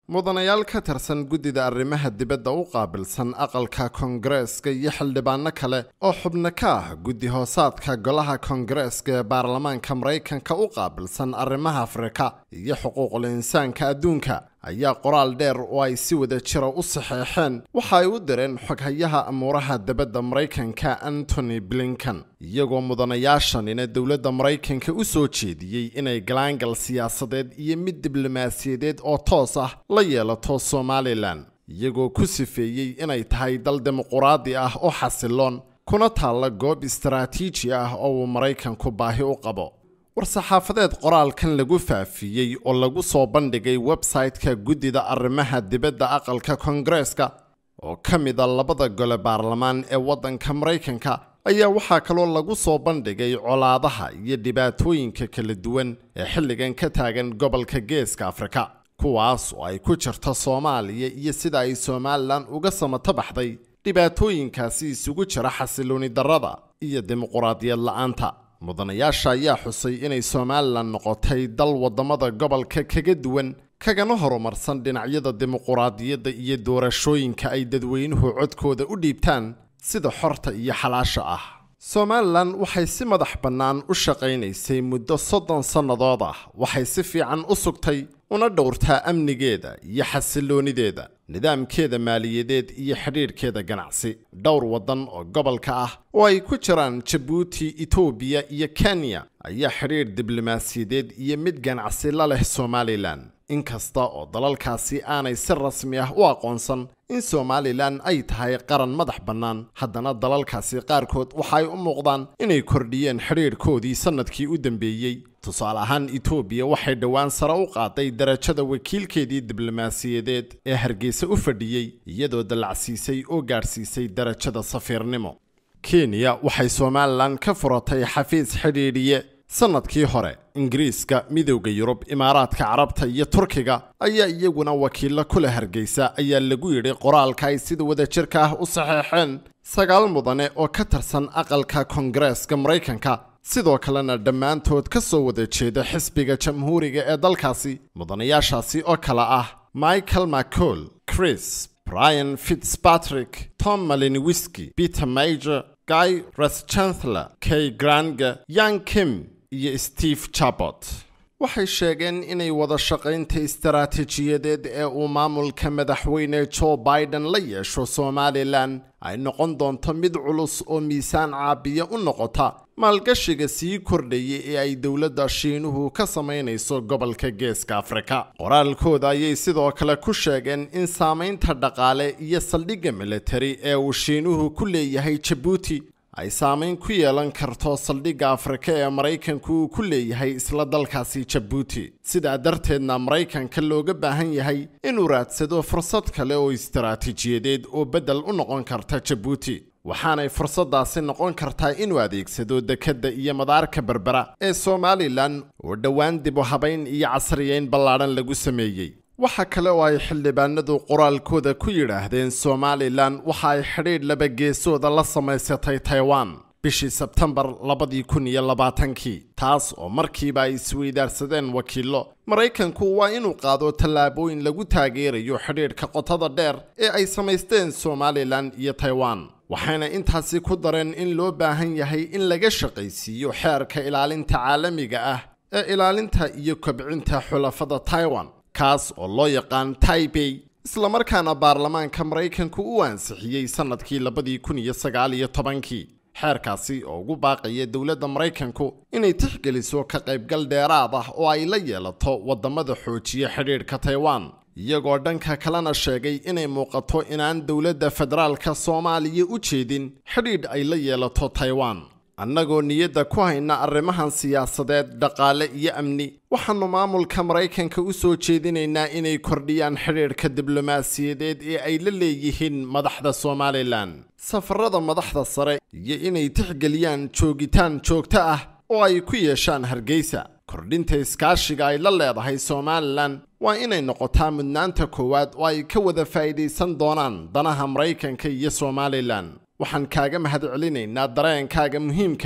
mudanayaal ka tirsan guddida arrimaha dibadda u qaabilsan aqalka koongareeska iyo xildhibaano kale oo xubno ka ah guddi hoosaadka golaha koongareeska ee baarlamaanka maraykanka u qaabilsan arrimaha afrika iyo xuquuqul insaanka adduunka ayaa qoraal dheer oo ay si wada jira u saxeexeen waxa ay u direen xoghayaha amuuraha dibadda maraykanka antony blinkan iyagoo mudanayaashanina dowladda maraykanka u soo jeediyey inay galaangal siyaasadeed iyo mid diblomaasiyadeed oo toos ah la yeelato somalilan iyagoo ku sifeeyey inay tahay dal dimuquraadi ah oo xasiloon kuna taalla goob istaraatiiji ah oo uu maraykanku baahi u qabo war-saxaafadeed qoraalkan lagu faafiyey oo lagu soo bandhigay website-ka guddida arrimaha dibadda aqalka koongareeska oo ka mid a labada gole baarlamaan ee waddanka maraykanka ayaa waxaa kaloo lagu soo bandhigay colaadaha iyo dhibaatooyinka kala duwan ee xilligan ka taagan gobolka geeska afrika kuwaas oo ay ku jirto soomaaliya iyo sida ay somalilan uga samato baxday dhibaatooyinkaasi isugu jira xasilooni darrada iyo dimuquraadiyad la-aanta mudanayaasha ayaa xusay inay somalilan noqotay dal waddamada gobolka kaga duwan kagana horumarsan dhinacyada dimuquraadiyadda iyo doorashooyinka ay dadweynuhu codkooda u dhiibtaan sida xorta iyo xalaasha ah somalilan waxay si madax bannaan u shaqaynaysay muddo soddon sannadood ah waxay si fiican u sugtay una dhowrtaa amnigeeda iyo xasiloonideeda nidaamkeeda maaliyadeed iyo xidhiidhkeeda ganacsi dhowr waddan oo gobolka ah oo ay ku jiraan jabuuti etoobiya iyo kenya ayaa xidhiidh diblomaasiyadeed iyo mid ganacsi la leh somalilan inkasta oo dalalkaasi aanay si rasmi ah u aqoonsan in somalilan ay tahay qaran madax bannaan haddana dalalkaasi qaarkood waxay u muuqdaan inay kordhiyeen xidhiidhkoodii sannadkii u dambeeyey tusaale ahaan etoobiya waxay dhowaan sare u qaaday darajada wakiilkeedii diblomaasiyadeed ee hargeysa u fadhiyey iyadoo dallacsiisay oo gaadhsiisay darajada safiirnimo kenya waxay somalilan ka furatay xafiis xidhiidhiye sannadkii hore ingiriiska midowda yurub imaaraadka carabta iyo turkiga ayaa iyaguna wakiillo kula hargeysa ayaa lagu yidhi qoraalka ay sida wadajirka ah u saxeexeen sagaal mudane oo ka tirsan aqalka koongareeska maraykanka sidoo kalena dhammaantood ka soo wada jeeda xisbiga jamhuuriga ee dalkaasi mudanayaashaasi oo kale ah michael mccol chris brian fitzpatrick tom maliniwiski peter major guy reschancellor kay granga yang kim iyo steve chabot waxay sheegeen inay wada shaqaynta istaraatiijiyadeed ee uu maamulka madaxweyne joe biden la yeesho somalilan ay noqon doonto mid culus oo miisaan caabiya u noqota maalgashiga sii kordhaya ee ay dowladda shiinuhu ka samaynayso gobolka geeska afrika qoraalkooda ayay sidoo kale ku sheegeen in saamaynta dhaqaale iyo saldhigga militari ee uu shiinuhu ku leeyahay jabuuti ay saamayn ku yeelan karto saldhigga afrika ee maraykanku uu ku leeyahay isla dalkaasi jabuuti sidaa darteedna maraykanka looga baahan yahay inuu raadsado fursad kale oo istaraatiijiyadeed oo beddel u noqon karta jabuuti waxaanay fursaddaasi noqon kartaa inuu adeegsado dekedda iyo madaarka berbera ee somalilan oo dhowaan dib u habayn iyo casriyeyn ballaadhan lagu sameeyey waxa kale oo ay xildhibaanadu qoraalkooda ku yidhaahdeen somalilan waxa ay xidhiidh labageesooda la samaysatay taiwan bishii sebtembar labadii kun iyo labaatankii taas oo markiiba ay isweydaarsadeen wakiillo maraykanku waa inuu qaado tallaabooyin lagu taageerayo xidhiidhka qotada dheer ee ay samaysteen somalilan iyo taiwan waxayna intaasi ku dareen in loo baahan yahay in laga shaqaysiiyo xeerka ilaalinta caalamiga ah ee ilaalinta iyo kobcinta xulafada taiwan kaas oo loo yaqaan taibey islamarkaana baarlamaanka maraykanku u ansixiyey sannadkii labadii kun iyo sagaal iyo tobankii xeerkaasi oo ugu baaqaya dowladda maraykanku inay tixgeliso ka qaybgal dheeraad ah oo ay la yeelato waddamada xoojiya xidhiidhka taiwan iyagoo dhanka kalena sheegay inay muuqato inaan dowladda federaalka soomaaliya u jeedin xidhiidh ay la yeelato taiwan annagoo niyadda ku hayna arrimahan siyaasadeed dhaqaale iyo amni waxaannu maamulka maraykanka u soo jeedinaynaa inay kordhiyaan xidhiidhka diblomaasiyadeed ee ay la leeyihiin madaxda somalilan safarada madaxda sare iyo inay tixgeliyaan joogitaan joogto ah oo ay ku yeeshaan hargeysa kordhinta iskaashiga ay la leedahay somalilan waa inay noqotaa mudnaanta koowaad oo ay ka wada faa'iidaysan doonaan danaha maraykanka iyo somalilan waxaan kaaga mahadcelinaynaa dareenkaaga muhiimka ah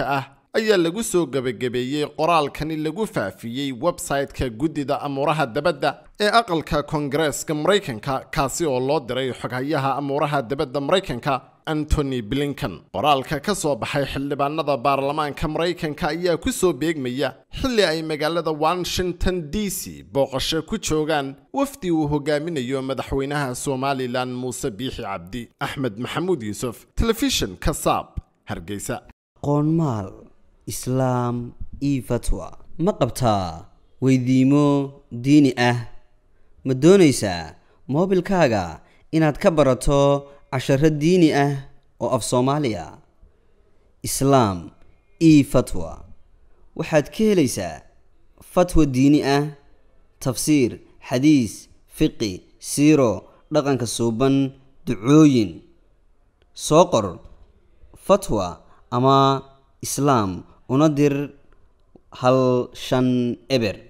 ayaa lagu soo gebagabeeyey qoraalkani lagu faafiyey website-ka guddida amuuraha dabadda ee aqalka koongareeska maraykanka kaasi oo loo diray xoghayaha amuuraha dabadda maraykanka antony blinkan qoraalka ka soo baxay xildhibaanada baarlamaanka maraykanka ayaa ku soo beegmaya xilli ay magaalada washington d c booqasho ku joogaan wafdi uu hogaaminayo madaxweynaha somalilan muuse biixi cabdi axmed maxamuud yuusuf telefishinka saab hargeysa qoonmaal islaam io fatwa ma qabtaa weydiimo diini ah ma doonaysaa moobilkaaga inaad ka barato casharo diini ah oo af soomaaliya islaam io fatwa waxaad ka helaysaa fatwa diini ah tafsiir xadiis fiqi siiro dhaqanka suuban ducooyin soo qor fatwa ama islaam una dir hal shan eber